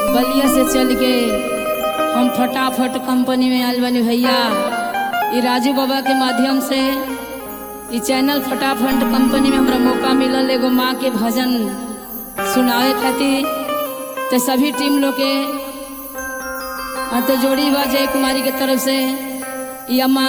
बलिया से चल के हम फटाफट कंपनी में आयल बनी भैया ये राजू बाबा के माध्यम से ये चैनल फटाफट कंपनी में हमरा मौका मिलल एगो माँ के भजन सुनावे खातिर तो सभी टीम लोग के हाथ जोड़ी बा जय कुमारी के तरफ से ये अम्मा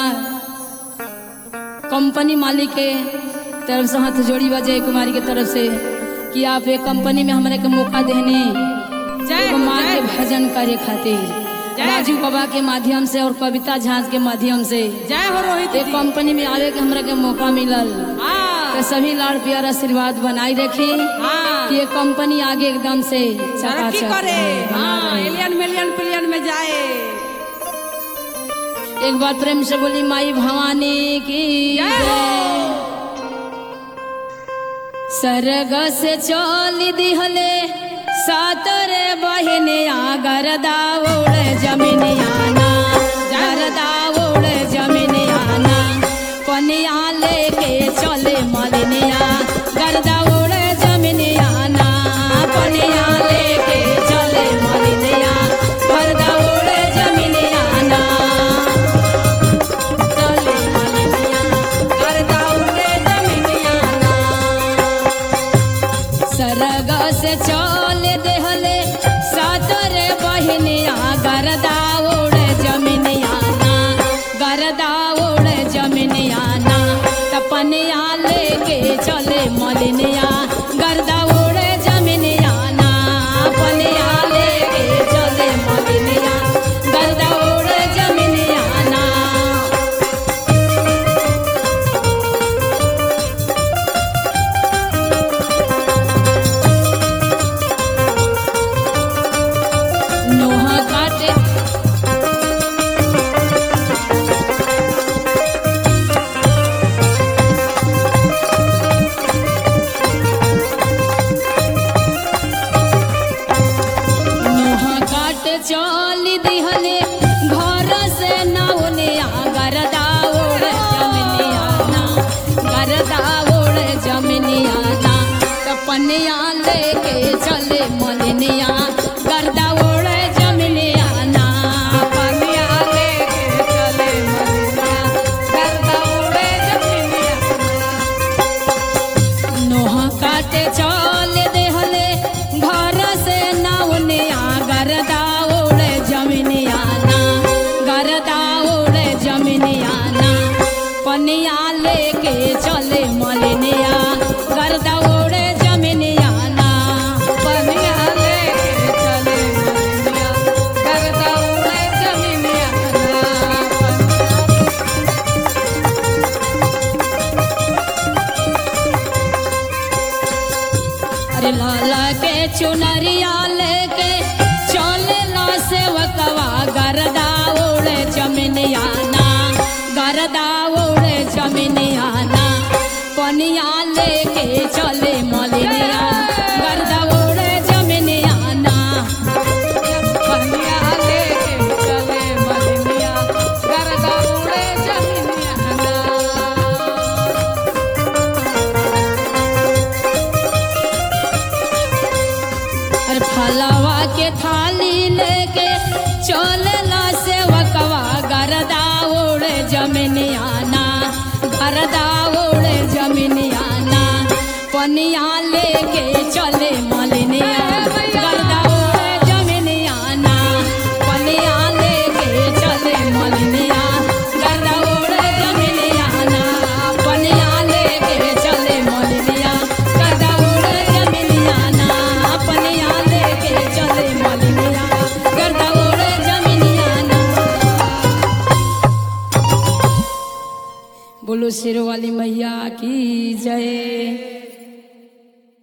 कंपनी मालिक के तरफ से हाथ जोड़ी बा जय कुमारी के तरफ से कि आप एक कंपनी में हमारे के मौका देने जय एगो माँ जय के भजन करे खातिर जय। राजू बाबा के माध्यम से और कविता झांझ के माध्यम से जय हो रोहित एक जी कंपनी में आवे के हमरा के मौका मिलल हाँ तो सभी लाड़ प्यार आशीर्वाद बनाई रखे हाँ कि ये कंपनी आगे एकदम से तरक्की चकाचक करे बना हाँ रहे। एलियन मिलियन पिलियन में जाए एक बार प्रेम से बोली माई भवानी की जय हो। जय। सरग से चोली दिहले सातरे बहिने आगर दाउड़ जमीन आना गर दाउड़ जमीन आना पनिया लेके चले मलिनिया गर दाउड़ जमीन आना पनिया लेके चले मलिनिया गर दाउड़ जमीन आना चले मलिनिया गर दाउड़ जमीन आना सरग से चल देहले सातरे बहिनिया गरदा उड़ जमीनियाना गरदा उड़ जमीनियाना तपनिया लेके चले मलिनिया गरदा उड़ जमीनियाना पनिया लेके चले मलिनिया गरदा उड़ जमीनियाना नोहा काटे नोहा काटे चली दिहले घर से नावने गरदा ओढ़ जमनियाना गरदा ओढ़ जमनियाना तपनिया लेके चले मलिनिया गरदा ओढ़ जमनियाना पनिया लेके चले मलिनिया गरदा ओढ़ जमनियाना नोहा काटे चल देहले घर से नावने गरदा ओढ़ जमीनियाना गरदा ओढ़ जमीनियाना पनिया लेके चले मलिनिया गरदा ओढ़ जमीनियाना पनिया लेके चले मलिनिया गरदा ओढ़ जमीनियाना अरे लाला के चुनरिया लेके चलेला सेवकवा गरदा ओढ़े जमीनियाना गरदा ओढ़े जमीनियाना पनिया लेके चले मलिनिया गरदा ओढ़े जमीनियाना पनिया लेके चले मलिनिया गरदा ओढ़े जमीनियाना अरे फलवा के थाली लेके चलला सेवकवा गरदा ओढ़ जमीनियाना गरदा ओढ़ जमीनियाना पनिया लेके चले मलिनिया गरदा ओढ़ जमीनियाना पनिया लेके चले मलिनिया गरदा ओढ़ जमीनियाना पनिया लेके चले मलिनिया गरदा ओढ़ जमीनियाना पनिया लेके चले मलिनिया गरदा ओढ़ जमीनियाना बोलो शेरो वाली मैया की जय